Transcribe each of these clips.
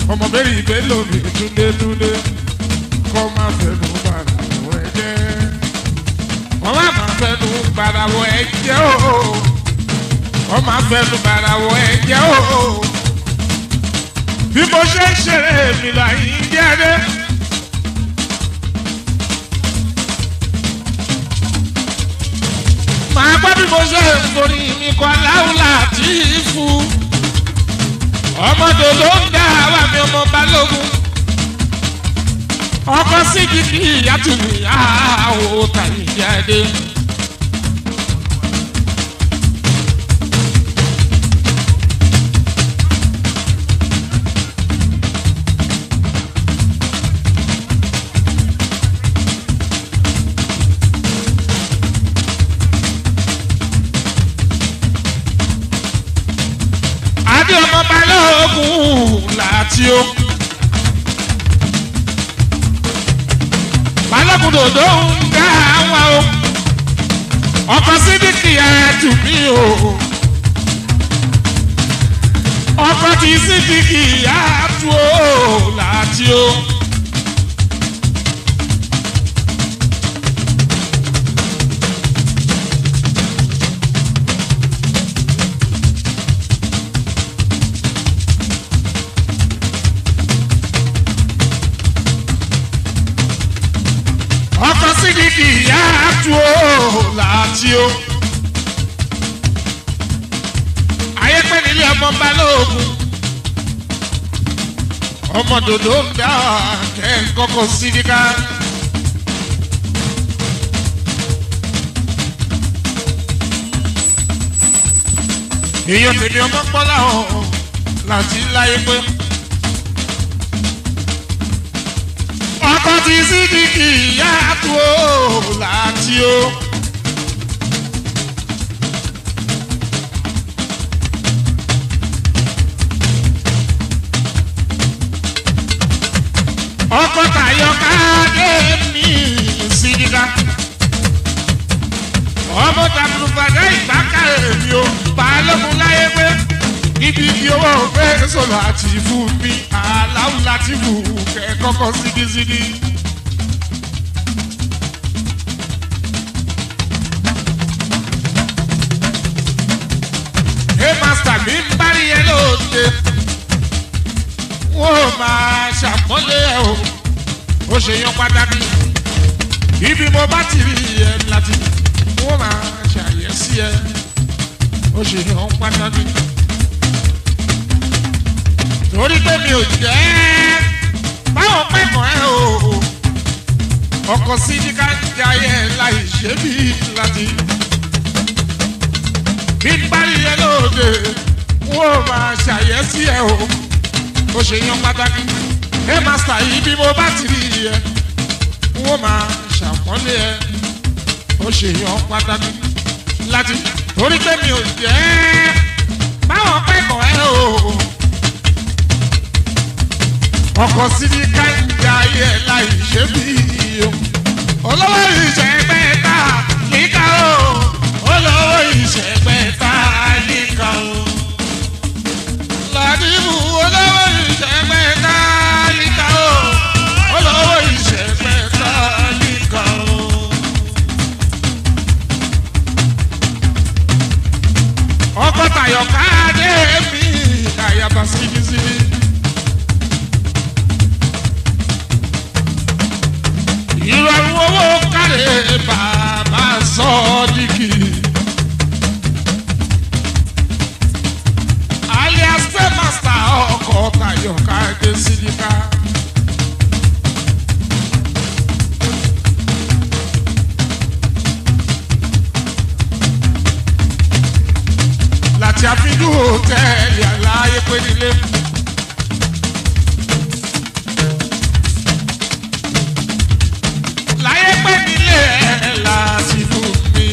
ọmọ bẹ́ẹ̀ ìbẹ́ lómi túndétúndé kọ́ máa fẹnu bàrà wọ ẹ jẹ́ wọ́n má máa fẹnu bàrà wọ ẹ jẹ́ o wọ́n máa fẹnu bàrà wọ ẹ jẹ́ o bí mo ṣe ń ṣeré mi là ń jẹ́ dé. màá gbọ́ bí mo ṣe ń forí mi kọ́ láwùlà tí ì fún ọmọdé ló ń dá àwa mi ọmọ balógun ọkọ síbi kí ìyá tù mí àwò tàbí jáde. adé ọmọ balógun láti ó. balógun dòdò ń dá wa o ọkọ sídìkì ẹtù mí o ọkọ tí sídìkì ẹtù o láti ó. ọkọ sídìkì ẹtù o láti ó. ayé pé nílé ọmọ balógun ọmọ dòdò ń dá kẹ́ ń kọ́kọ́ sídìkà. èèyàn tèmi ọmọ pọ́lá ọ̀hún láti láyé pé. ọkọ ti sídìkì yàtò láti ó. ọkọ tayọ káàdé mi sídìkà. ọmọ tàbùrùbàdà ìgbàkà èmi ò balógun láyé pé ibi tí owó fẹ́ sọ̀rọ̀ àti fún mi aláwọ̀ láti wù kẹ́ kọ́kọ́ sídìsídì. Hey master mi ń bá rí ẹ lóde. Wọ́n ò máa ṣàpọ́nlé ẹ o. Ó ṣe yan pàtàkì. Ibi mo bá ti rí ẹ láti. Wọ́n máa ṣàyẹ̀sí ẹ. Ó ṣe yan pàtàkì torí pé mi ò jẹ́ báwọn pẹ̀kọ́ ẹ o ọkọ̀ sí ní ká jayẹ láì ṣe bí láti bí n bá rí ẹ lóde wọ́n ò máa ṣàyẹ́sí ẹ o ó ṣe yan pàtàkì ẹ mástà yìí bí mo bá ti rí ẹ wọ́n máa ṣàpọ́nlé ẹ ó ṣe yan pàtàkì láti torí pé mi ò jẹ́ báwọn pẹ̀kọ́ ẹ o ọkọ̀ sí ní káńjà ayé láì ṣe bí o. olówó ìṣẹ̀gbẹ́ ta níkà o. olówó ìṣẹ̀gbẹ́ ta níkà o. làdìbò olówó ìṣẹ̀gbẹ́ ta níkà o. olówó ìṣẹ̀gbẹ́ ta níkà o. ọkọ̀ tayọ̀ káàdé mi àyàbá síbísíbí. ìrọ̀rùn owó kárẹ̀ bàbá sọ́ọ́díkì. alias paymaster ọkọ̀ tayọ̀ káàdé sídìkà. láti àfihàn hòtẹ́ẹ̀lì aláyé pé nílé. láyé pé nílé ẹ̀ láti fún mi.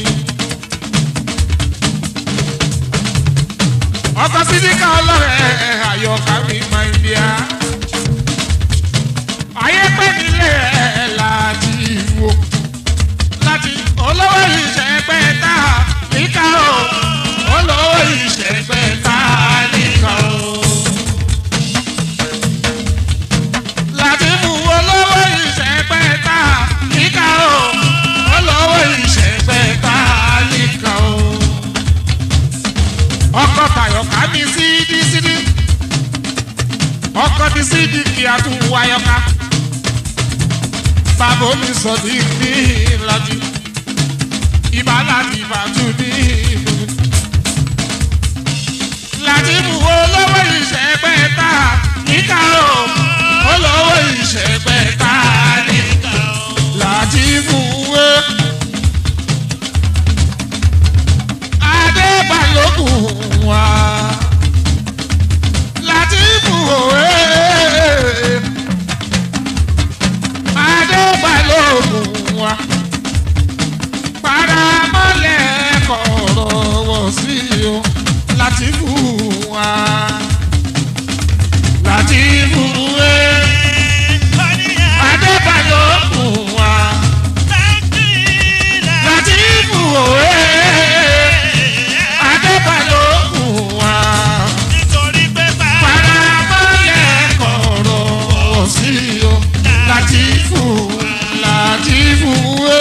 ọkọ̀ sídìkà ọlọ́rẹ̀ àyọkà mi máa ń bíà. ọkọ ti sí dìkì àtúwò ayọ̀ká bàbá mi sọ ní ní ìlàjì ìbálà ní ìbàjú ní ìlú. Làtìmù olówó ìṣẹ̀gbẹ́ ta níkà o olówó ìṣẹ̀gbẹ́ ta níkà o. Làtìmù wé. Adébálòkun wá. Làtìmù òwe. Adébálòkun wá. Paramọ́lẹ̀ kọ̀ọ̀rọ̀ wọ̀ sí o. Làtìmù wá. Làtìmù wé. Adébálòkun wá. Làtìmù òwe. Adébálòkun wá. Paramọ́lẹ̀ kọ̀ọ̀rọ̀ wọ̀ sí o. Làtìmù Làtìmù wé.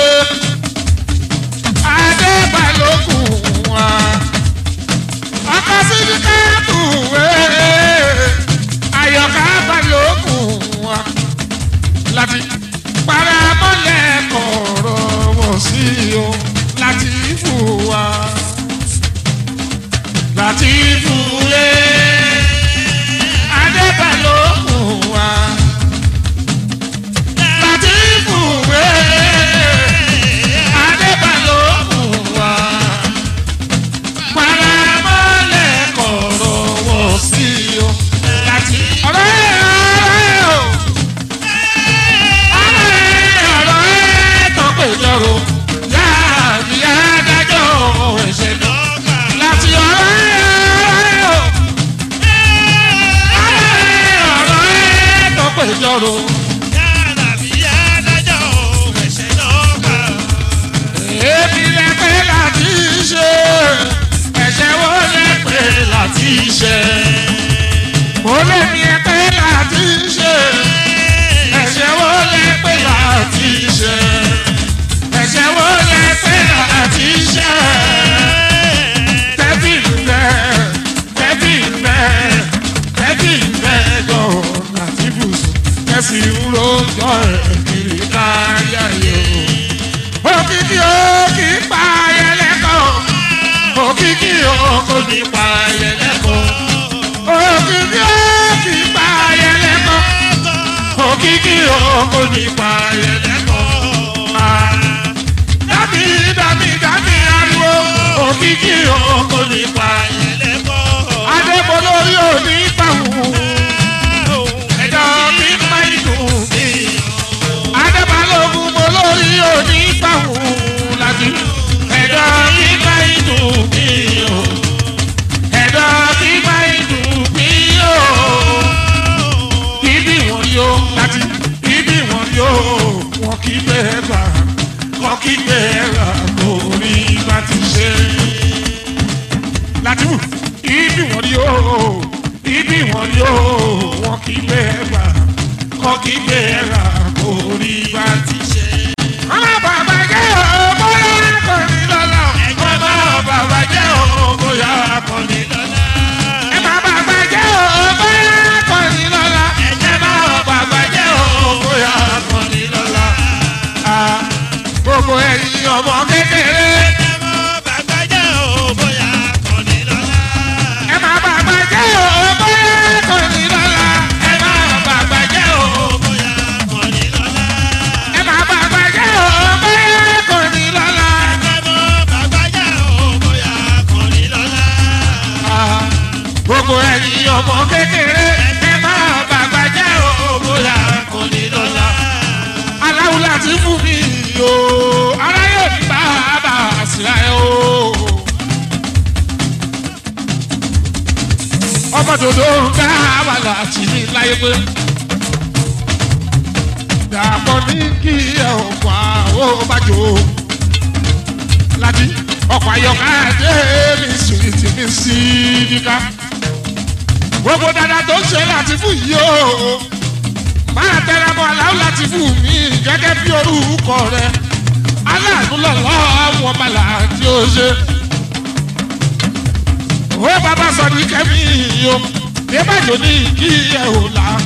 Adébálòkun wá. Ọkọ síbi káàbù wé. Ayọ̀ká balòkun wá. Láti paramọ́lẹ̀ kọ̀ọ̀rọ̀ wọ̀ sí o. Làtìmù wá. Làtìmù wé. Adébálòkun wá. Làtìmù wé. Adébálòkun wá. Paramọ́lẹ̀ kọ̀ọ̀rọ̀ wọ̀ sí o. Láti ọ̀rẹ́ ọ̀rẹ́ o. Ọ̀rẹ́ ọ̀rẹ́ tó pè jọ̀rọ̀. Yáàbí adájọ́ ẹ̀ṣẹ̀ náà. Láti ọ̀rẹ́ ọ̀rẹ́ o. Ọ̀rẹ́ ọ̀rẹ́ tó pè jọ̀rọ̀. Èmi lẹ pé láti ṣe. Ẹ̀ṣẹ̀ wo lẹ pé láti ṣe. Mo lè mi ẹ pé láti ṣe. Ẹ̀ṣẹ̀ wo lẹ pé láti ṣe. Ẹ̀ṣẹ̀ wo lẹ pé láti ṣe. Tẹ́bí bẹ́ tẹ́bí bẹ́ tẹ́bí bẹ́ gan láti bùsùn. Kẹ́sì ń rojọ́ ẹ̀ kiri káyà yòó òkìkí òkì pa ayẹlẹ́kọ̀ òkìkí òkò ní pa ayẹlẹ́kọ̀ òkìkí òkì pa ayẹlẹ́kọ̀ òkìkí òkò ní pa ayẹlẹ́kọ̀ dàbí dàbí dàbí ariwo òkìkí òkò ní pa ayẹlẹ́kọ̀ adébólórí òní pàwọ́ ẹ̀dọ́ mi máa ń dùn mí adébálógún mo lórí òní pàwọ́ láti ẹ̀dọ́ kíkà ìdùn mí o ẹ̀dọ́ kíkà ìdùn mí o ibi wọn yóò láti ibi wọn yóò wọn kì í bẹ́ẹ̀ gbà wọn kì í bẹ́ẹ̀ rà lórí bá ti ṣe láti wù ibi wọn yóò ibi wọn yóò wọn kì í bẹ́ẹ̀ gbà wọn kì í bẹ́ẹ̀ rà lórí bá ti ṣe. ọmọ bàbá jẹ́ ọmọ yàrá kan ní lọ́la. ọmọ bàbá jẹ́ ọmọ yàrá kan ní lọ́la. ẹ má bàbá jẹ́ ọmọ yàrá kan ní lọ́la. ẹ má bàbá jẹ́ ọmọ yàrá kan ní lọ́la. Ah, gbogbo ẹ̀yin ọmọ kékeré. ẹ má bàbá jẹ́ ọmọ yàrá kan ní lọ́la. ẹ má bàbá jẹ́ ọmọ ẹ má bàbá jẹ́ ọmọ yàrá kan ní lọ́la. Ah, gbogbo ẹ̀yin ọmọ kékeré. ẹ má bàbá jẹ́ ọmọ yàrá kan ní lọ́la. aláwo láti fún mi o aráyé mi bá a bá a síra ẹ o. ọmọ dòdò ń dá wà láti ní láyé pé. dàpọ̀ ní kí ẹ ò pa ó bá jò ó. láti ọkọ̀ ayọ̀ká dé mi sùwìtì mi sí díká. gbogbo dada tó ń ṣe láti fún yìí o. máa tẹra mọ́ aláwọ̀ láti fún mi gẹ́gẹ́ bí orúkọ rẹ̀. aláàánú lọ́lọ́ wọn bàlá tí ó ṣe ó bàbá sọ ní kẹ́mi o ìbàjọ́ ní kí ẹ ò là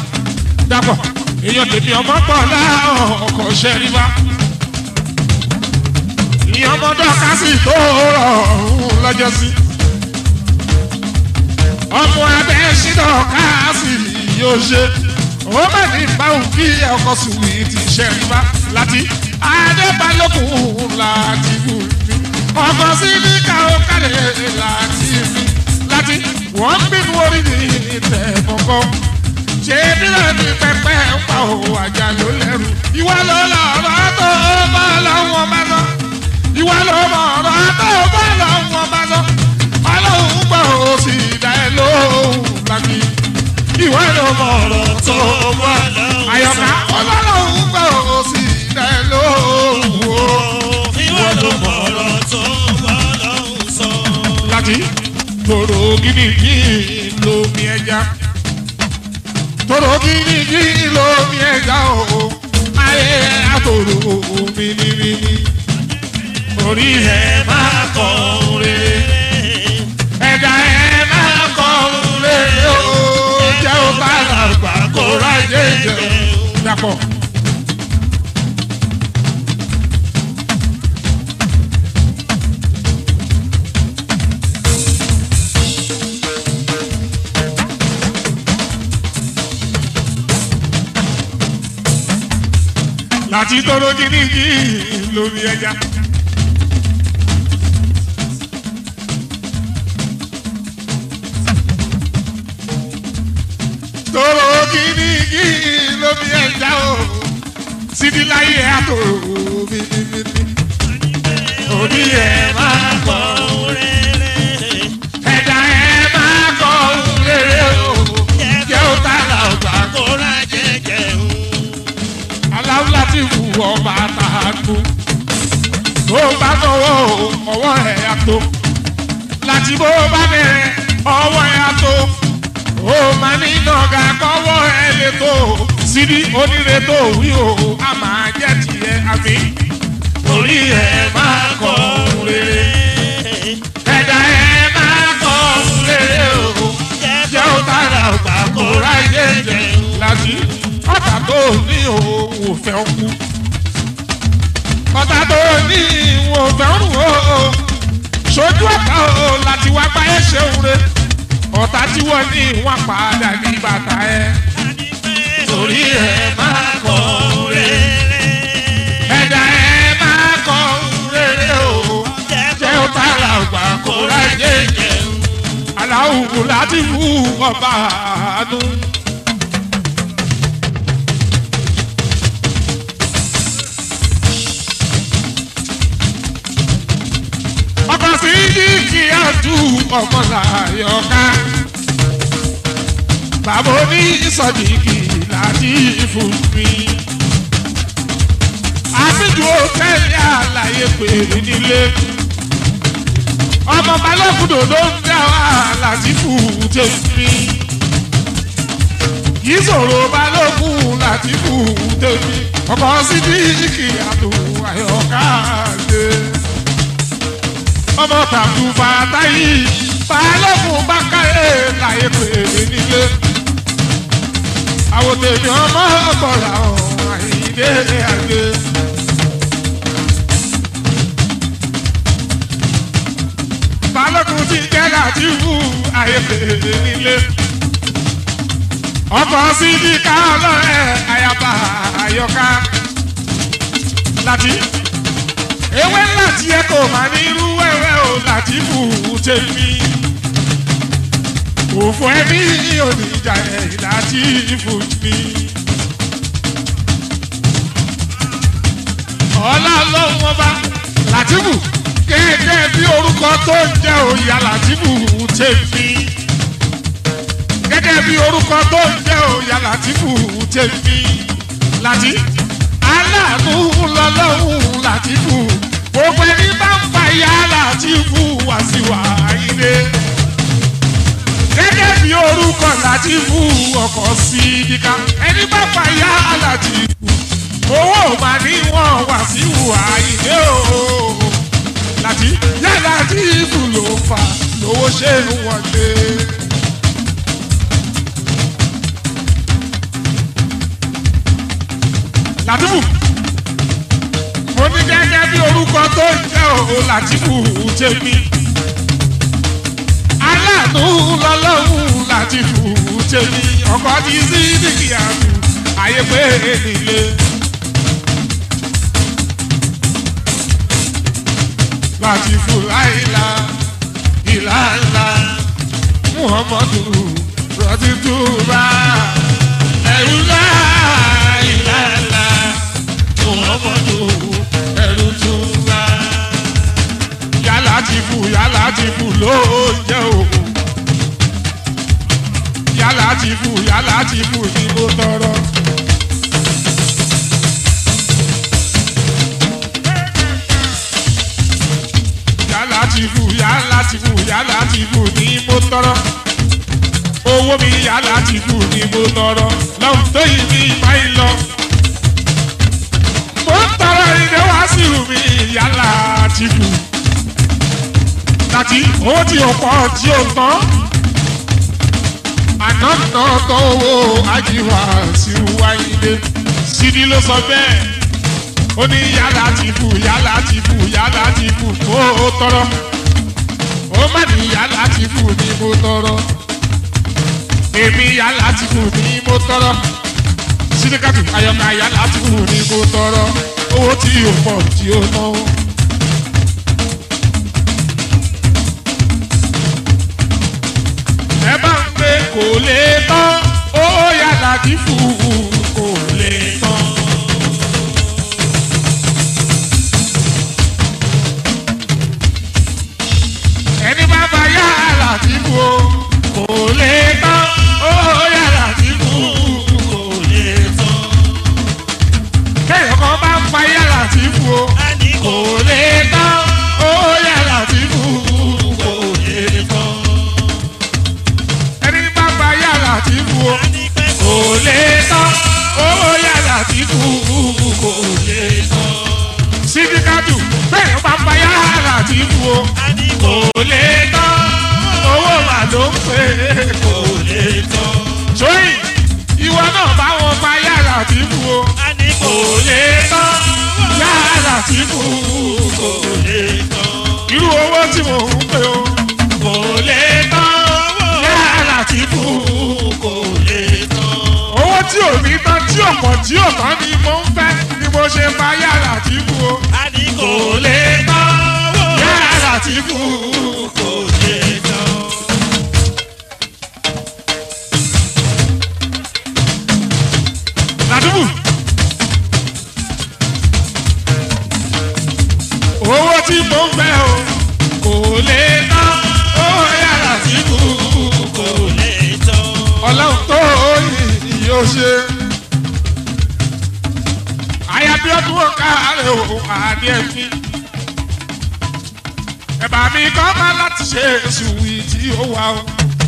dàpọ̀ èèyàn tèmi ọmọ pọ̀ láàrọ̀ ọkọ̀ ṣẹ́ríwá ìyẹn ọmọ dọ́kásì tó rọrùn lọ́jọ́ sí ọmọ abẹ́ ṣídọ̀ káàsì yóò ṣe ó mà ní báwo kí ọkọ̀ sùnwì ti ṣẹ́ríwá láti adébálòkùn láti wù mí ọkọ̀ sí ní káwọ́ kálẹ̀ láti mi láti wọ́n bínú orí mi tẹ̀ kọ̀kọ́ ṣé bílẹ̀ ní pẹpẹ ń pa òun àjà ló lẹ́rù ìwà ló lọ ọ̀rọ̀ tó bá lọ́wọ́ bá lọ ìwà ló mọ ọ̀rọ̀ tó bá lọ́wọ́ bá lọ ọlọ́run gbọ́ ó sì dá ẹ lóhùn lábí ìwà ló mọ ọ̀rọ̀ tó bá àyọ̀ká ọlọ́run gbọ́ ó sì dá ẹ lóhùn o ìwọ ló mọ ọ̀rọ̀ tó bọ́ lọ́hùn sọ. láti tòrò gidigidi lómi ẹja tòrò gidigidi lómi ẹja o ayé àtòrò mìnìmìnì orí ẹ máa kọ rere ẹja ẹ máa kọ rere o jẹ́ o bá làgbà kó rájẹ jẹ dàpọ̀. láti tọrọ gidigidi lórí ẹja. tọrọ gidigidi lórí ẹja o síbi láyé àtòrò bìbìbì. orí ẹ máa kọ ẹja ẹ máa kọ rere o jẹ́ ó tààrà ọgbà kó aláwùlá ti wù ọba àtàkù tó bá tọwọ́ ọwọ́ ẹ̀ àtò láti bó bá bẹ̀rẹ̀ ọwọ́ ẹ̀ àtò ó máa ní nàgà kọ́wọ́ ẹ̀ lè tó síbi oníre tó wí o a máa jẹ́ tiẹ̀ àfi orí ẹ̀ máa kọ́ rere ẹ̀dá ẹ̀ máa kọ́ rere o jẹ́ ó tààrà ọgbà kó ráyé jẹ láti ọ̀tà tó ní òun ò fẹ́ kú ọ̀tà tó ní òun ò fẹ́ rùn ó sojú ọ̀tà ó láti wá bá ẹ ṣeun re ọ̀tà tí wọ́n ní wọ́n padà ní bàtà ẹ torí ẹ máa kọ́ ẹ̀dá ẹ máa kọ́ rere o jẹ́ ó tààrà ọgbà kó ráyé jẹ aláwùú láti wú ọba àánú. ọkọ̀ sí yíkì àdú ọmọ làyọ̀ká. bàbá oní ìsọ̀dìkì láti fún mi. àfijù òtẹ́ẹ̀lì àlàyé pé nílé. ọmọ balógun ló ń dá wàhálà sí fún tèmi. yìí sọ̀rọ̀ balógun láti fún tèmi. ọkọ̀ sí yíkì àdú àyọ̀ká lé ọmọ tàbí bàtà yìí balógun bá káyé láyé pé nílé. àwọn tèmi ọmọ bọ̀là ọ̀hún àyíndé àgbé. balógun ti jẹ́ láti wú àyè pé nílé. ọkọ̀ sí ní ká ọlọ́rẹ̀ àyàbá àyọká láti ewé ńlá tí ẹ kò máa ní irú ẹ̀rẹ́ o láti fù ú tèmi. òfò ẹbí oníjà ẹ̀ láti fù mí. ọlá ọlọ́run ọba látìbù gẹ́gẹ́ bí orúkọ tó ń jẹ́ òyà látìbù tèmi. gẹ́gẹ́ bí orúkọ tó ń jẹ́ òyà látìbù tèmi. láti aláàánú lọ́lọ́run látìbù gbogbo ẹni bá ń fa ìyá látìbù wá sí wà ilé. gẹ́gẹ́ bí orúkọ látìbù ọkọ̀ sí ìdíkà ẹni bá fa ìyá látìbù owó mà ní wọn wá sí wà ilé o. láti yá látìbù ló fà lówó ṣe ń wọlé. làtìfù mo ní gẹ́gẹ́ bí orúkọ tó ń jẹ́ òun làtìfù tèmi aláàánú lọ́lọ́run làtìfù tèmi ọkọ̀ ní sí dìkìyàtù ayé pé nílé. làtìfù láìla ìlànà muhammadu rọtìtúbà ẹrú láìláìlá muhammadu ẹrú túbà. yálà ti fù yálà ti fù ló jẹ́ òkú. yálà ti fù yálà ti fù ni mo tọrọ. yálà ti fù yálà ti fù yálà ti fù ni mo tọrọ owó mi yálà ti fù ni mo tọrọ lọ́hùn tó yìí ní ìbáyìí lọ. mo ń tọrọ ìdè wá sí ìlú mi yálà ti fù. Láti owó tí o pọ̀ tí o tán. Àná náà tán owó ajíwá sí wáyé. Sídìí ló sọ bẹ́ẹ̀ ó ní yálà ti fù yálà ti fù yálà ti fù kó o tọrọ ó má ní yálà ti fù ní mo tọrọ èmi yálà ti fù ní mo tọrọ sídìkàtù ayọ̀ká yálà ti fù ní mo tọrọ owó tí o pọ̀ tí o ná. ẹ bá ń pé kò lè tán ó yálà ti fù kò lè tán. ẹni bá bá yàrá tí kú o kò lè tán ó yàrá tí kú kò lè tán. kéèyàn kan bá ń pa yàrá tí kú o kò lè tán ó yàrá tí kú kò lè tán. ẹni bá bá yàrá tí kú o kò lè tán ó yàrá tí kú kò lè tán. sídìkàdù kéèyàn bá bá yàrá tí kú o kò lè tán owó mà ló ń pè é kò lè tán. sóyìn ìwọ náà bá wọn pa yàrá tí kú o kò lè tán yàrá tí kú kò lè tán. irú owó tí mò ń pè o kò lè tán yàrá tí kú kò lè tán. owó tí ò ní tán tí ò pọ̀ tí ò tán ni mo ń fẹ́ ni mo ṣe pa yàrá tí kú o kò lè tán yàrá tí kú kò lè tán. Làdúgbò. Owó tí mo ń fẹ́ o kò lè tán. Owó yàrá tí kú kò lè tán. Ọlọ́run tó yìí yóò ṣe. Àyàbí ọdún ọ̀ka rẹ̀ ò àdé ẹ̀fí ẹ̀bà mi kọ́ máa láti ṣe sùwì tí ó wà o.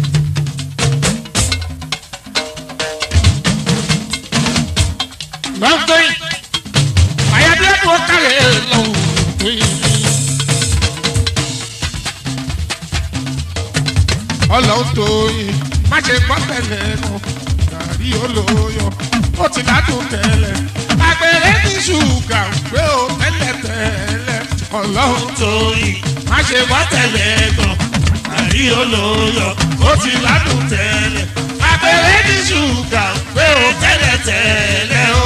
lọ́gbẹ́yìn àyàbíyàdùn ọ̀kàlẹ̀ lọ́wọ́ tó yẹ mí. ọlọ́run tó yẹ má ṣe gbọ́ tẹ̀lé mọ́ gàrí olóyọ ó ti ládùn tẹ́lẹ̀ àgbèrè ní ṣùgà pé ó tẹ́lẹ̀ tẹ́lẹ̀ ọlọ́run tó yẹ má ṣe wá tẹ̀lé gan. àrí olóyọ ó ti ládùn tẹ́lẹ̀. abẹ́rẹ́ ní ṣúgà pé ó tẹ́lẹ̀ tẹ́lẹ̀ o.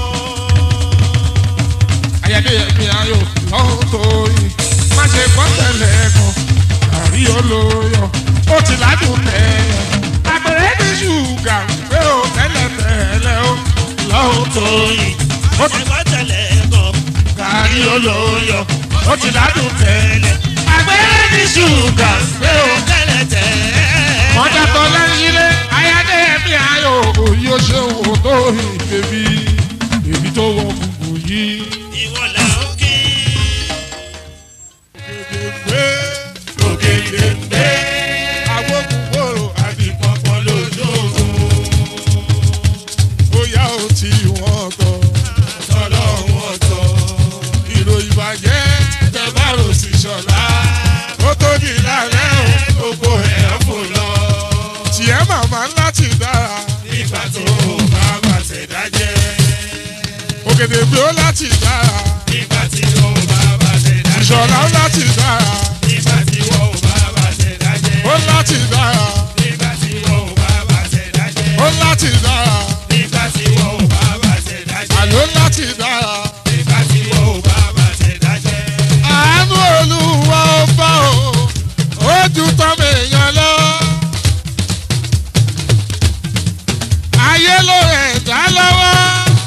ayẹyẹ ẹ̀mí ayò lọ́hùn tó yìí má ṣe gbọ́ tẹ̀lé gan. àrí olóyọ ó ti ládùn tẹ́lẹ̀. abẹ́rẹ́ ní ṣúgà pé ó tẹ́lẹ̀ tẹ́lẹ̀ o. lọ́hùn tó yìí ó ti gbọ́ tẹ̀lé gan. àrí olóyọ ó ti ládùn tẹ́lẹ̀ agbẹ́rẹ́ ní ṣúgà pé o tẹ́lẹ̀ tẹ́lẹ̀. wọ́n jàtọ̀ lẹ́yìnlé ayáde ẹ̀mí ayò òyì ó ṣe wò tó ìbèbí èmi tó wọ gbogbo yìí. Ìwọ là ń kí. gbé ògèdè gbé agbógungbòrò àdìpọ̀pọ̀ lójoogun. bóyá ó ti wọ́n tọ̀ tọ́lọ́ wọ́n tọ̀ ìròyìn ìbàjẹ́ tẹ bá rò sí ṣọ̀lá ó tó di lálẹ́ o gbogbo ẹ̀ fò lọ. tiẹ̀ màmá láti dára Nígbà tó o bá bàtẹ̀ dájẹ́. ó ògèdè bí ó láti dára nígbà tí o bá bá ṣe dájẹ́. ìṣọ̀lá ó láti dára nígbà tí o bá bá ṣe dájẹ́. ó láti dára nígbà tí o bá bá ṣe dájẹ́. ó láti dára nígbà tí o bá bá ṣe dájẹ́. àló láti dára nígbà tí o bá bá ṣe dájẹ́. àánú olúwa ó bá o ojú tọ́mọ èèyàn lọ. ayé ló rẹ̀ dá lọ́wọ́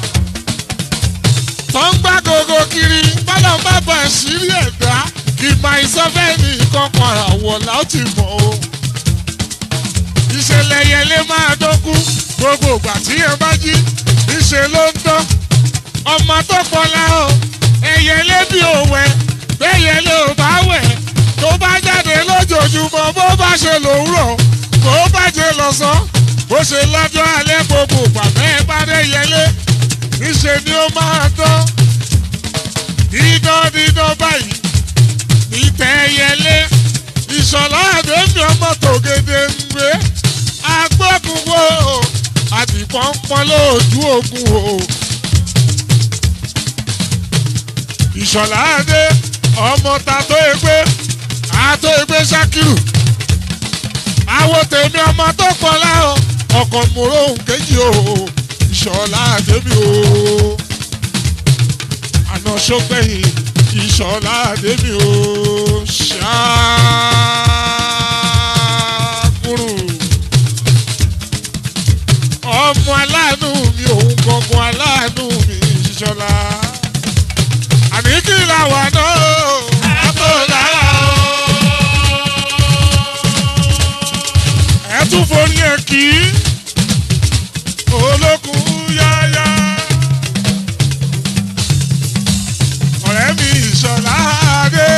tó ń gbá gogo kiri bọ́lá bá bọ̀ sírí ẹ̀dá kì máa ìsọfẹ́ ní kankan àwọ̀ láti mọ̀ o. ìṣẹ̀lẹ̀ yẹn lè máa dọ́kú gbogbo ìgbà tí yẹn bá jí ìṣe ló ń dán ọmọ tó pọlá o ẹyẹ lébi òwẹ bẹyẹ lé ò bá wẹ tó bá jáde lójoojúmọ́ bó bá ṣe lòwúrọ̀ bó bá jẹ lọ́sàn bó ṣe lọ́jọ́ alẹ́ gbogbo pàmẹ ìpàdé yẹlé níṣẹ ni ó máa dán dídán dídán báyìí ìtẹ yẹlé ìṣọlá àdéhùn ọmọ tògede ń gbé agbókunwó àdìpọ́npọ́n lójú ogun o. ìṣọ̀lá adé ọmọ ta tó egbé àtó egbé ṣákìrù àwo tèmi ọmọ tó pọlá o ọkọ̀ mòró nkejì o ìṣọ̀lá adé mi o àná sọgbẹ́yìn ìṣọ̀lá adé mi o ṣáàkùrù ọmọ aláàánú mi òun gangan aláàánú mi ìṣọ̀lá àní kí la wà náà. àtò lára ẹ tún forí ẹ kí olókùn yáyá. ọ̀rẹ́ mi ìṣọ̀lá adé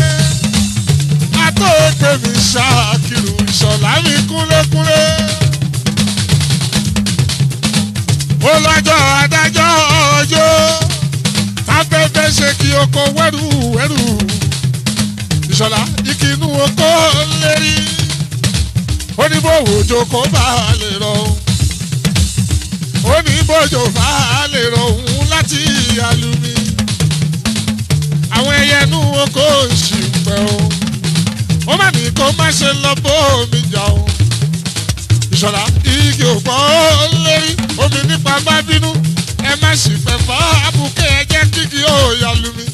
àtòkè mi ṣàkìrù ìṣọ̀lá mi kúnlékúnlé. ó lọ́jọ́ adájọ́ ọjọ́ afẹ́fẹ́ ṣe kí oko wẹ́rù wẹ́rù ìṣọ̀lá ìkínú oko lérí ó ní bó òjò kó bá a lè rọ ó ní bójò bá a lè rọ òun láti alumi àwọn ẹyẹ inú oko ṣì ń pẹ́ o ó má ní kó má ṣe lọ bó omi jà o ìṣọ̀lá igi òpó lérí omi nípa bá bínú ẹ má sì fẹ́ fọ́ àbùkẹ́ ẹ jẹ́ kíkì ó yà lù mí.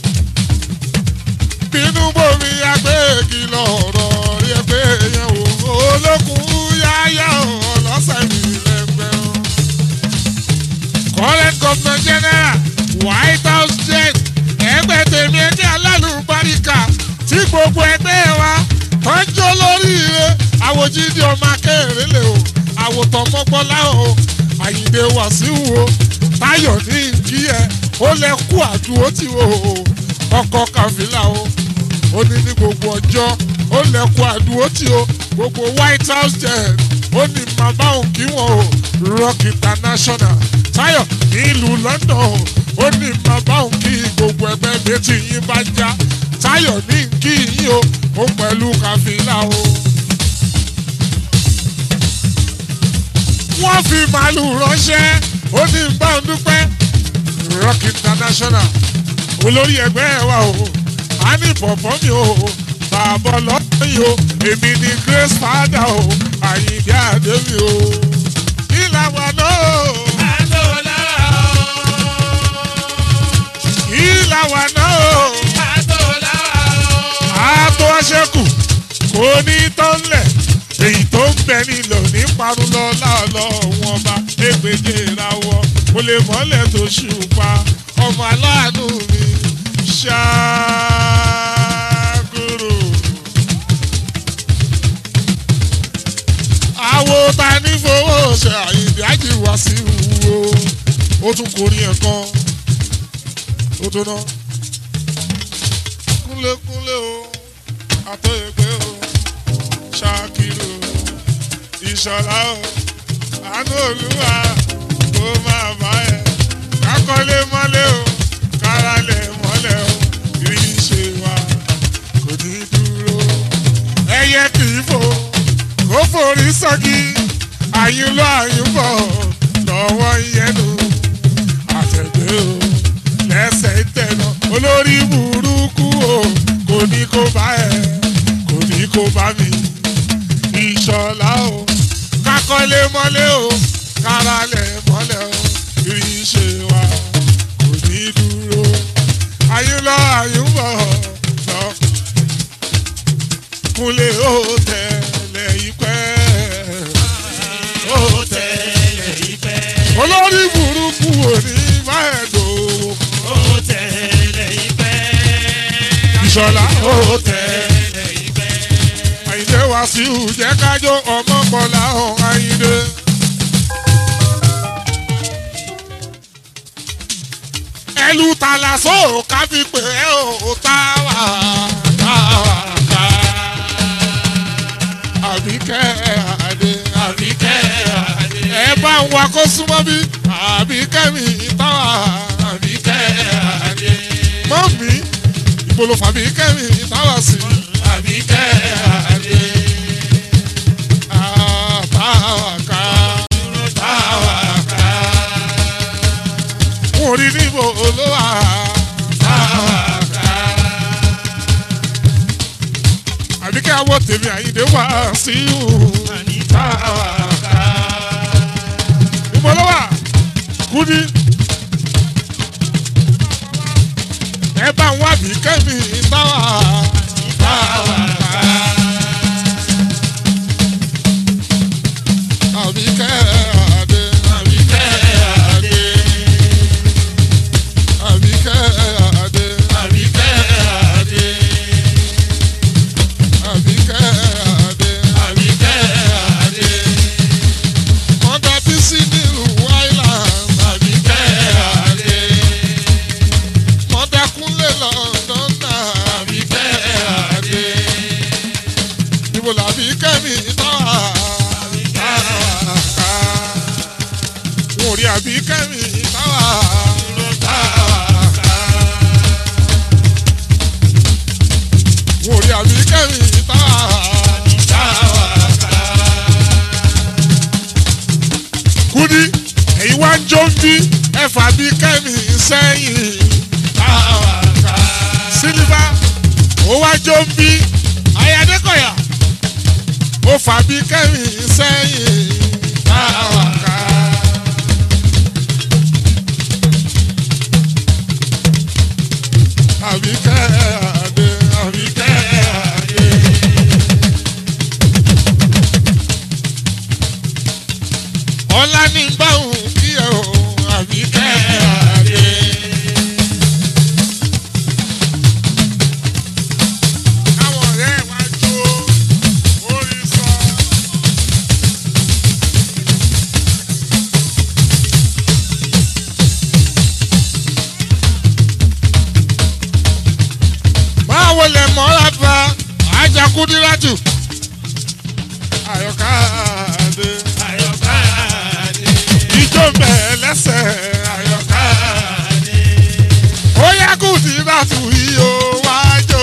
bínú bomi agbègi lọ̀rọ̀ rí ẹgbẹ́ yẹn wò olókùn yáyá ọlọ́sẹ̀ mi lẹ́gbẹ́ o. current governor general white house jet ẹgbẹ́ tèmi ẹgbẹ́ alálùbáríkà tí gbogbo ẹgbẹ́ wa tọ́jú lóríire àwòjídìí ọmọ akẹ́rẹ́ lè o àwòtọ́ mọ́gbọ́lá o àyìndé wàsíù o táyọ̀ ní kí ẹ ó lẹ kú àdúró tí o ọkọ̀ kàfílà o ó ní ní gbogbo ọjọ́ ó lẹ kú àdúró tí o gbogbo white house jet ó ní màmá òun kí wọn o rock international táyọ̀ nílùú london o ó ní màmá òun kí gbogbo ẹgbẹ́ méjì yín bá já táyọ̀ ní kí yín o ó pẹ̀lú kàfílà o. wọ́n fi màálù ránṣẹ́ ó ní bá ń dúpẹ́ rock international olórí ẹgbẹ́ wa o a ní bọ̀bọ̀ mi o bàbá ọlọ́pàá yìí o èmi ni grace fada o àyìndé àdé mi o ìlànà náà o àtò lára ìlànà náà o àtò lára àtò ọṣẹkù kò ní tọ́lẹ̀ èyí tó ń bẹ nílò ní parun lọ láàlọ́ wọn bá égbèje ìrawọ́ kò lè mọ́lẹ̀ tó ṣùpá ọmọ aláàánú mi ṣáàgùrù. àwo ta ní fowó ṣe àyèdè àjìwá sí wo ó tún kórìí ẹ̀ kan ó tó ná kúnlékúnlé o àtọ̀yẹ̀pẹ́ o ṣàkìrò ìṣọ̀lá o àánú olúwa kó máa bá ẹ kákọ́lé mọ́lé o káralẹ̀ mọ́lẹ̀ o kì í ṣe wa kò ní dúró ẹyẹ kì í fò kó forí sọ́gi àyùnlọ àyùnbọ̀ lọ́wọ́ ìyẹnu àtẹ̀gbẹ́ o olórí burúkú o kò ní kó bá ẹ kò ní kó bá mi ìṣọ̀lá o kakọ́lé mọ́lé o káralẹ̀ mọ́lẹ̀ o ìrìnsè wa kò ní dúró ayún lọ ayún bọ̀ lọ kúnlé ó tẹ̀lé ìpẹ́ ó tẹ̀lé ìfẹ́. olórí burúkú ò ní bá ẹ̀ dòwò ó tẹ̀lé ìfẹ́. ìṣọ̀lá ó tẹ̀lé ìfẹ́. àyìndé wá sí ìjẹ́ kájọ ọmọ kọlá ọ̀hún àyìndé. ẹlú tàlàsó ká fi pè é ò táwà táwà ká. àbíkẹ́ àdé àbíkẹ́ àdé. ẹ bá ń wa kó súnmọ́ bí àbíkẹ́ mi táwà àbíkẹ́ àdé. mọ́ mi ìbolo fàbíkẹ́ mi táwà sí. àbíkẹ́ àdé. táwà ká. táwa ká. mo rí níbo olówà. táwa ká. àbíkẹ́ àwọ̀ tèmi àyíndé wá sí ìhù. àní táwa ká. níbo ló wà kúdí. ẹ bá ń wá bí kẹ́mi táwà. táwa ká. àbíkẹ́ àdé. àbíkẹ́ àdé. àbíkẹ́ àdé. àbíkẹ́ àdé. àbíkẹ́ àdé. àbíkẹ́ àdé. mọ́tà bísí nílùú island. àbíkẹ́ àdé. mọ́tà kúnlẹ̀ london náà. àbíkẹ́ àdé. níbo làbí kẹ́mi táwà. ká. wọn ò rí àbí kẹ́mi táwà. táwa ká. wọn ò rí àbí kẹ́mi táwà. táwa ká. kúdí èyí wá ń jó ń bí ẹ̀fà bí kẹ́mi sẹ́yìn. táwa ká. sílíbà ó wá jó ń bí ayadékọ̀yà ó fà bí kẹ́mi sẹ́yìn. táwa ká. àbí kẹ́ àdé àbí àbíkẹ́ àdé. ọlá ní báwùn kí ẹ o àbí kẹ́ àdé. káwọn ọ̀rẹ́ ẹ̀ wá jó orí sọ. báwo lè mọ́ra bá ajakudírátù àyọká àdé àyọ̀ká àdé. ijó bẹ́ẹ̀ lẹ́sẹ̀ àyọká àdé. ó yá kùdírátù yìí ó wájò.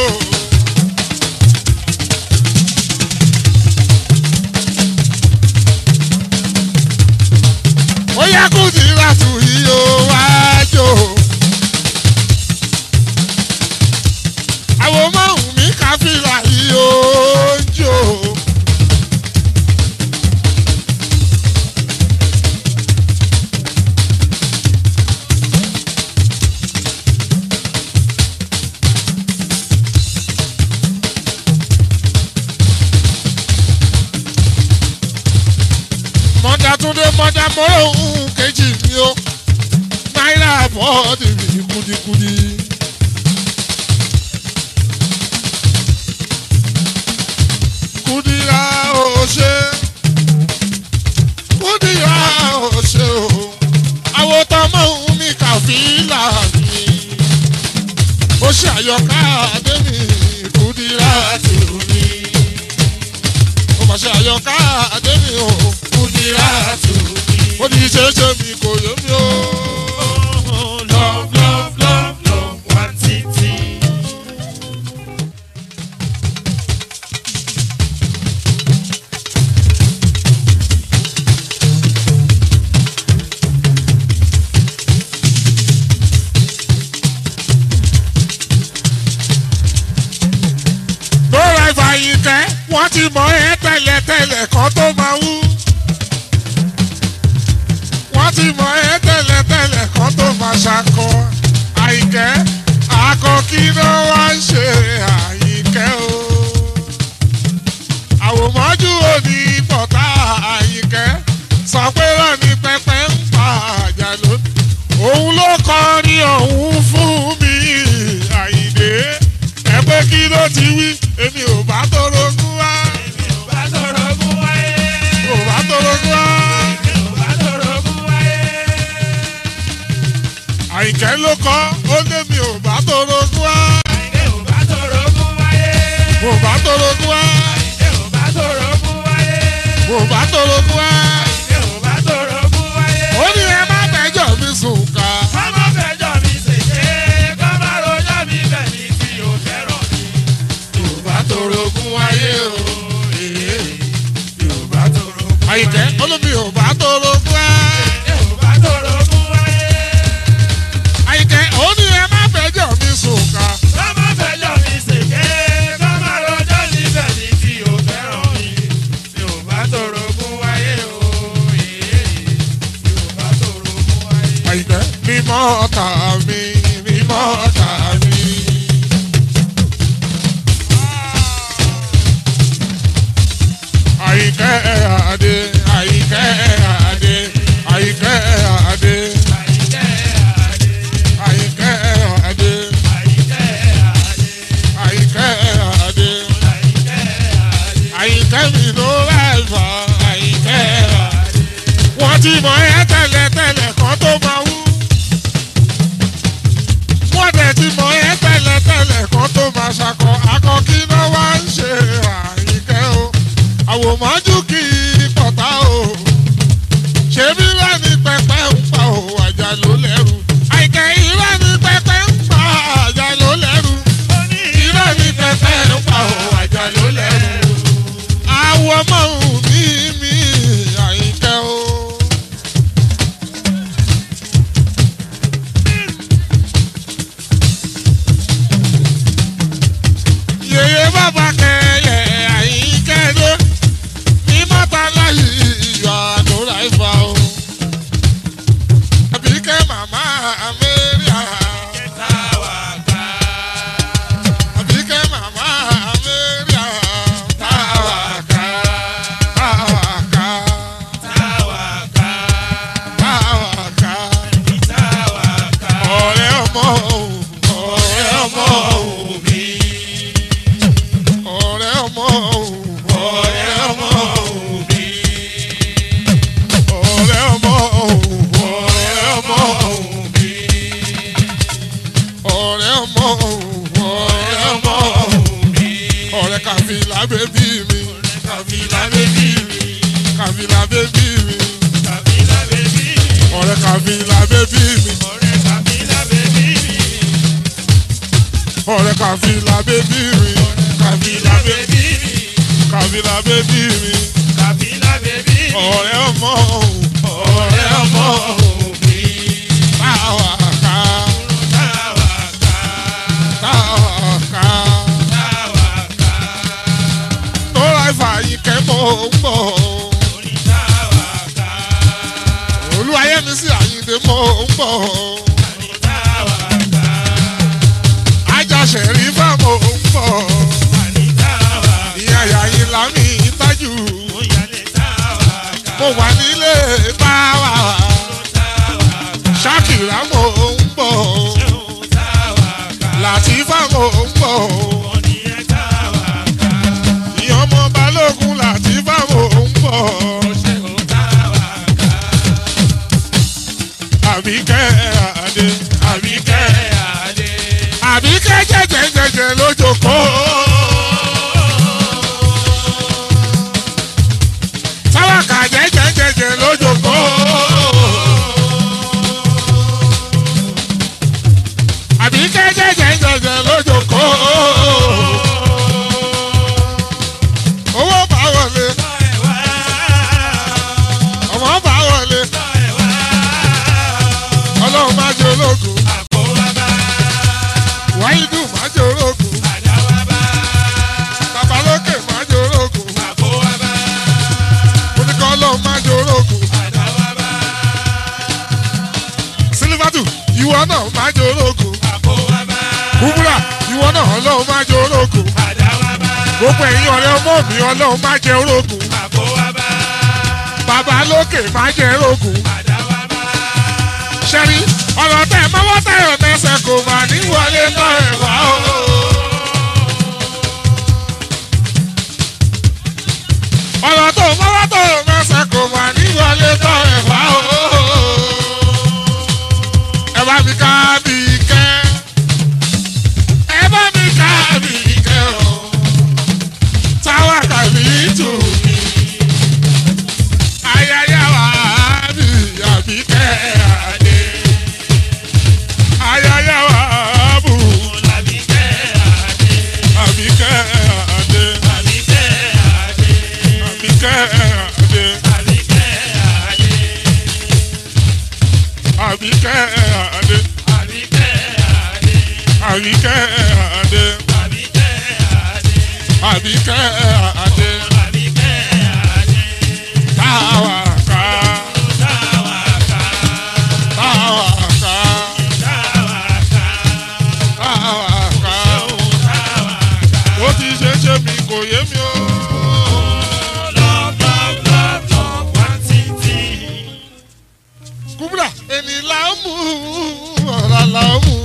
ó yá kùdírátù yìí ó wájò. àwọn márùn mi káfíńlà yìí ó jò. mọ́tà túndé mọ́tà mọ́rọ̀ òun kejì mi ó náírà bọ́ọ̀dì mi kúdíkúdí. kúdírà ó ṣe kúdírà ó ṣe o àwọn tọmọ òun mi kàfílà mi ó ṣe àyọká àdémi kúdírà tì mí ó mà ṣe àyọká àdémi o kúdírà tù mí. ó ní ṣeéṣe mi kò yé mi o. love love love love one títí. wọ́n ti mọ̀ ẹ́ tẹ́lẹ̀tẹ́lẹ̀ kan tó máa wú. wọ́n ti mọ̀ ẹ́ tẹ́lẹ̀tẹ́lẹ̀ kan tó máa ṣakọ. àyìnkẹ́ akọ kí ló wá ń ṣe àyìnkẹ́ o. àwòmọ́jú òní pọ̀tá àyìnkẹ́ sọ pé lọ́ni pẹpẹ ń pa àjàló. òun ló kọrin ọ̀hún fún mi àyìndé. ẹ pé kí ló ti wí èmi ò bá torogún wá. èmi ò bá sọ̀rọ̀ fún wáyé. ò bá torogún wá. èmi ò bá sọ̀rọ̀ fún wáyé. àyìnkẹ́ ló kọ́ ó lé mi ò bá torogún wá. àìdè ò bá sọ̀rọ̀ fún wáyé. ò bá torogún wá. àìdè ò bá sọ̀rọ̀ fún wáyé. ò bá torogún wá. àìdè ò bá sọ̀rọ̀ fún wáyé. ó ní ẹ má bẹjọ́ mi sùn ká. Kọ́mọ fẹjọ́ mi ṣèṣe, kọ́mọ rojọ́ mi bẹ̀ ní tí o fẹ́ràn mi. Yorùbá torogún wáyé o. Yorùbá tòrò fún àyìnkẹ́ olómi ò bá torogún wá. Yorùbá tòrò fún wáyé. àyìnkẹ́ ó ní ẹ má bẹjọ́ mi sùn ká. Kọ́mọ fẹjọ́ mi ṣèṣe, kọ́mọ rojọ́ mi bẹ̀ ní tí o fẹ́ràn mi. Yorùbá tòrò fún wáyé o. Yorùbá tòrò fún wáyé. àyìnkẹ́ mímọ́ ọ̀tá mi mímọ́ ọ̀tá mi. àyìnkẹ́ àdé àyìnkẹ́ àdé àyìnkẹ́ àdé Àyíkẹ́ àdé, àyìnkẹ́ àdé àyíkẹ́ àdé, àyìnkẹ́ àdé àyíkẹ́ àdé. àyìnkẹ́ mi ló láìfà àyìnkẹ́ àdé. wọ́n ti mọ̀ ẹ́ tẹ́lẹ̀tẹ́lẹ̀ kan tó máa wú. wọ́n dẹ̀ ti mọ̀ ẹ́ tẹ́lẹ̀tẹ́lẹ̀ kan tó máa ṣakọ akọ kí ló wá ń ṣe àyìnkẹ́ o. àwòmọ́jú kì í pọ̀tá o. ṣebí lẹ́ni pẹpẹ ń pa o àjà ló lẹ́rù. àyìnkẹ́ irọ́ ni pẹpẹ ń pa àjà ló lẹ́rù. irọ́ ni pẹpẹ ń pa o àjà ló lẹ́rù. àwọ̀ ọmọ òun ní mi àyìnkẹ́ o. yèyé bàbá kẹyẹ àyíkẹ́dé ní mọ́tà láyé ìyọ̀ àdúrà ìfà o. àbíkẹ́ màmá amẹ́ríà. àbíkẹ́ màmá amẹ́ríà. táwàká táwàká táwàká. ọ̀rẹ́ ọmọ òun ọ̀rẹ́ ọmọ òun mi. ọ̀rẹ́ ọmọ òun ọ̀rẹ́ ọmọ òun mi. ọ̀rẹ́ ọmọ òun ọ̀rẹ́ ọmọ òun mi. ọ̀rẹ́ ọmọ òun ọ̀rẹ́ ọmọ òun mi. ọ̀rẹ́ kàfílà bébí mi. kàfílà bébí mi. kàfílà bébí mi. ọ̀rẹ́ kàfílà bébí mi. ọ̀rẹ́ kàfílà bébí mi. kàfílà bébí mi. kàfílà bébí mi. ọ̀rẹ́ ọmọ òun ọ̀rẹ́ ọmọ òun mi. táwa ká táwa ká. tóra ìfàyín kẹ́mọ́ ń bọ̀. olúwayé mi sí àyíǹde mọ́ ń bọ̀. ajá ṣẹ̀rí fáwọn ń bọ̀. ìyá yàyín lámì ìtajú. mo wà nílé táwa. ṣákìrá mo ń bọ̀. làtífà mo ń bọ̀. ìyá ọmọ balógun làtífà mo ń bọ̀. àbíkẹ́ àdé àbíkẹ́ àbíkẹ́ jẹ́jẹ́jẹ́jẹ́ lójókòó. sáwàkà jẹ́jẹ́jẹ́jẹ́ lójókòó. àbíkẹ́ jẹ́jẹ́jẹ́jẹ́ lójókòó. owó bá wọlé ọmọ bá wọlé ọlọ́run má jẹ́ ológun ìwọ náà máa jẹ orógùn àkówábá. kúbúrà ìwọ náà ọlọ́run máa jẹ orógùn àdáwábá. gbogbo ẹ̀yin ọ̀rẹ́ ọmọ mi ọlọ́run máa jẹ orógùn àkówábá. bàbá lókè máa jẹ orógùn àdáwábá. ṣẹ́rí ọ̀rọ̀ tẹ̀ mọ́wọ́ tẹ̀yọ̀ tẹ̀sẹ̀ kò mà ní wọlé tọ́ ẹ̀ wá o. ọ̀rọ̀ tó mọ́wọ́ tó mẹ́sẹ̀ kò mà ní wọlé tọ́ ẹ̀ wá o. ẹ bá mi ká bí kẹ́ ẹ bá mi ká bí kẹ́ o. táwa kàbí tù mí ayáyá wa bí àbí kẹ́ adé ayáyá wa bù Àbíkẹ́ Adé. àbí kẹ́ adé Àbíkẹ́ Adé. àbí kẹ́ adé Àbíkẹ́ Adé. àbí kẹ́ adé Àbíkẹ́ Adé. àbí kẹ́ adé Àbíkẹ́ Adé. àbí kẹ́ adé Àbíkẹ́ Adé. táwa ká Táwàká. táwa ká Táwàká. táwa ká Táwàká. ó ti ṣe é ṣe mi kò yé mi o. Love, love, love, love, one thing, thing. kúbúrà ẹni là ń mú ọ̀rá là ń mú.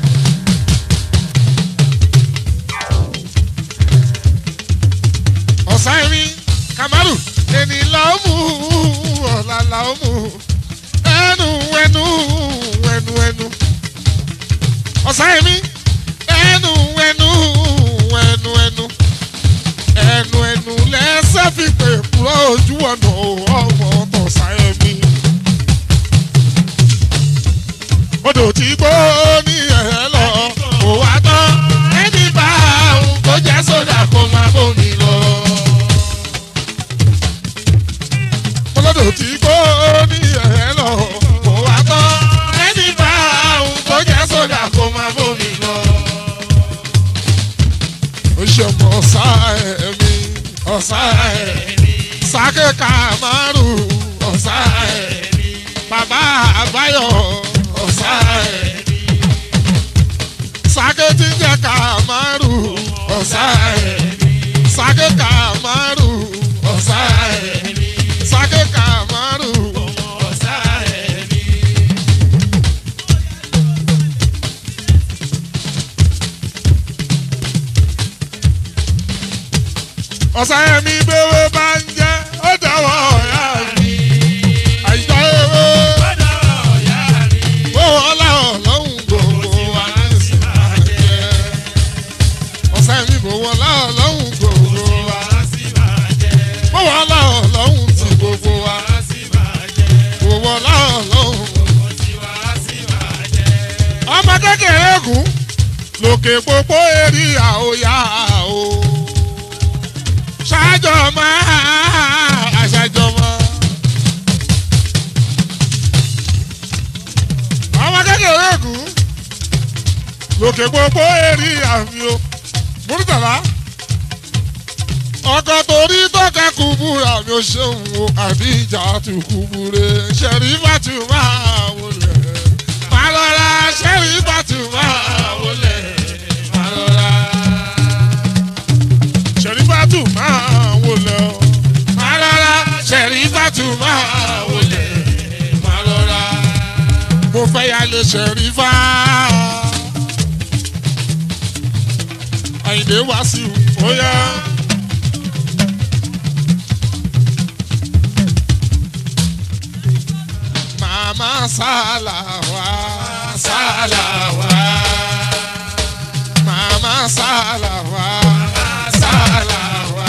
ọ̀sán ẹ̀mí kamaru ẹni là ń mú ọ̀rá là ń mú. ẹnu ẹnu ẹnu ẹnu. ọ̀sán ẹ̀mí ẹnu ẹnu ẹnu ẹnu. ẹnu ẹnu lẹ́sẹ̀ fi pè kúrò ojú ọ̀nà ọmọ tọ̀sán ẹ̀mí odò tí gbó ní ẹ̀ lọ kò wá tán ẹni bá òun kó jẹ́ sódà kó máa bómi lọ. olódò tí gbó ní ẹ̀ lọ kò wá tán ẹni bá òun kó jẹ́ sódà kó máa bómi lọ. ó ṣe mọ ọ̀sá ẹ̀mí ọ̀sá ẹ̀mí sákẹ́ka márùn-ún ọ̀sá ẹ̀mí bàbá àbáyọ ọ̀sá ẹ̀mí sake tí ń jẹ́ kàmárù ọ̀sá ẹ̀mí sake kàmárù ọ̀sá ẹ̀mí sake kàmárù Ọ̀sá ẹ̀mí. ọ̀sá ẹ̀mí bẹ́wẹ́ bá ń jẹ́ ó dáwọ́ ọ̀yá mi àyíká ewé Bọ́dọ̀ ọ̀yá mi. ó ọlá ọlọ́run gbogbo wa ní ìsìn máa jẹ́ ọ̀sá ẹ̀mí kò wọlá ọlọ́run gbogbo wa Wá sí máa jẹ́. ó wọlá ọlọ́run ti gbogbo wa Wá sí máa jẹ́. kò wọlá ọlọ́run. Mo ti wá sí máa jẹ́. ọmọ kékeré kù lókè pópó eré àóyá o ṣáájọ máa àṣàjọ mọ. ọmọ kékeré kù lókè pópó eré àmì o múrítàlá ọkọ torí tọ́ka kúbúra mi ò ṣeun o àdíjà tù kúbúre ṣẹ̀rí bàtú máa wọlé máa lọ́ra ṣẹ́rí bàtú máa wọlé máa lọ́ra ṣẹ̀rí bàtú máa wọlé o máa lọ́ra ṣẹ̀rí bàtú máa wọlé máa lọ́ra mo fẹ́ ya lè ṣẹ̀rí fá àyìnbé wá sí i ó yá. Mama salawa, salawa. Mama salawa, salawa.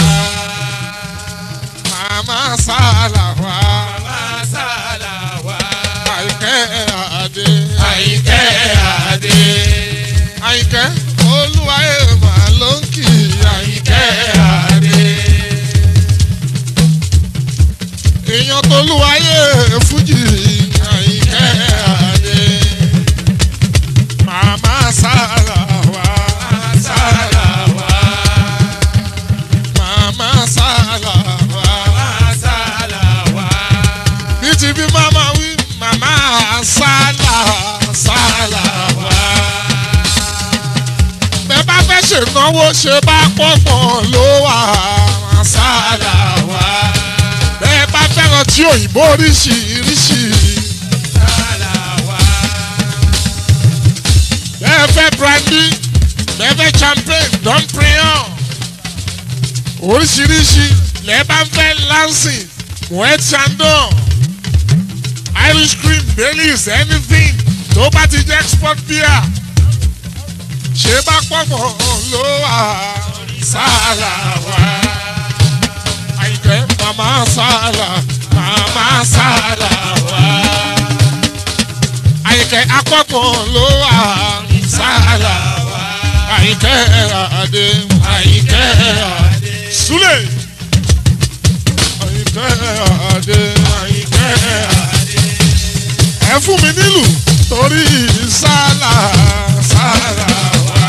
Mama salawa, Masalawa. àìkẹ́ àdé. Àyìnkẹ́ Adé. Àìkẹ́ olúwa èèmà ló ń kì í àìkẹ́ àdé. Èèyàn tolúwayé fújì àìkẹ́ àdé. Màmá salawa, Masalawa. màmá salawa. Masalawa. bí ti bí màmá wí màmá sálà sálà ṣènáwó ṣe bá pọ̀pọ̀ ló wà masala wa. bẹ́ẹ̀ bá fẹ́ràn tí òyìnbó oríṣiríṣi. bẹ́ẹ̀ fẹ́ brandy bẹ́ẹ̀ fẹ́ champagne don prion. oríṣiríṣi lẹ́ẹ̀ bá fẹ́ lansing moet chandon irish cream baileys anything tó bá ti jẹ́ export beer ṣé bá pọ̀pọ̀ ló wà sára wa. àyìnkẹ́ màmá sára màmá sára wa. àyìnkẹ́ apọ̀pọ̀ ló wà sára wa. àyìnkẹ́ àdé àyìnkẹ́ àdé. súlẹ̀. àyìnkẹ́ àdé àyìnkẹ́ àdé. ẹ fún mi nílùú torí sálà sálà wá.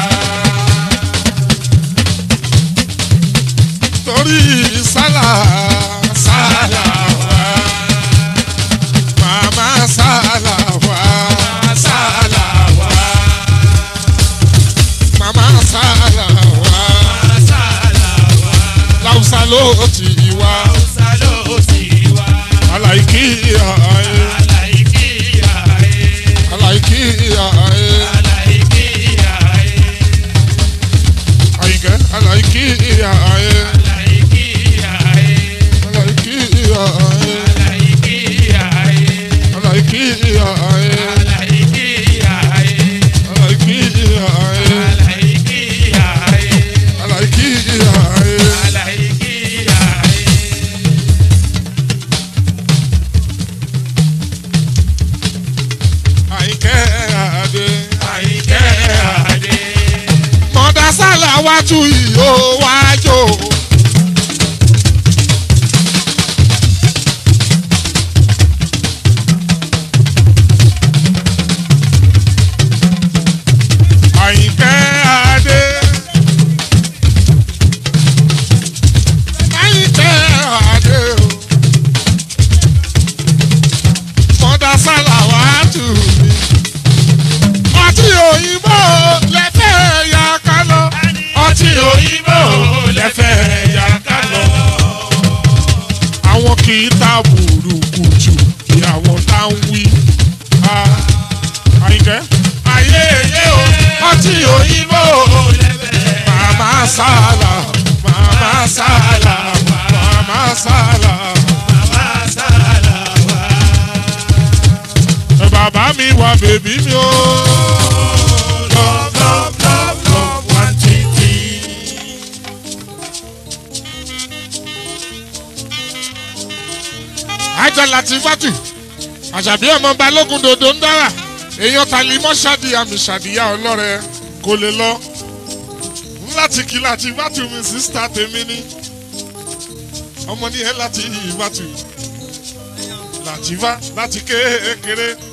torí sálà sálà wá. màmá sálà wá sálà wá. màmá sálà wá. láwùsá ló ti wá. aláìkí ààyè aláìkí ààyè. àyìnkẹ́ aláìkí ààyè. aláìkí ààyè. aláìkí ààyè. aláìkí ààyè. aláìkí ààyè. àyìnkẹ́ àdé. mọ̀dá sálà wájú ìhó wájú. àyìnkẹ́ àdé. àyìnkẹ́ àdé o. mọ̀dá sálà wájú mi. ọtí òyìnbó lẹ́fẹ̀ ya ká lọ. ọtí òyìnbó lẹ́fẹ̀ ya ká lọ. àwọn kì í ta burúkutu kí àwọn tá ń wí. Ah, àyìnkẹ́ ayé ayé o ọtí òyìnbó màmá sálà màmá sálà màmá sálà. ẹ bàbá mi wà bèbí mi o. Love, love, love, love, one, two, three. ajá láti fátù àṣàbí ọmọ balógun dòdò ń dára èèyàn tàlímọ́ ṣáàdì àmì ṣàdìyà ọlọ́rẹ kò lè lọ láti kí láti fátù mi sísítà tèmi ní ọmọ ní ẹ láti fátù làtìfá láti kékeré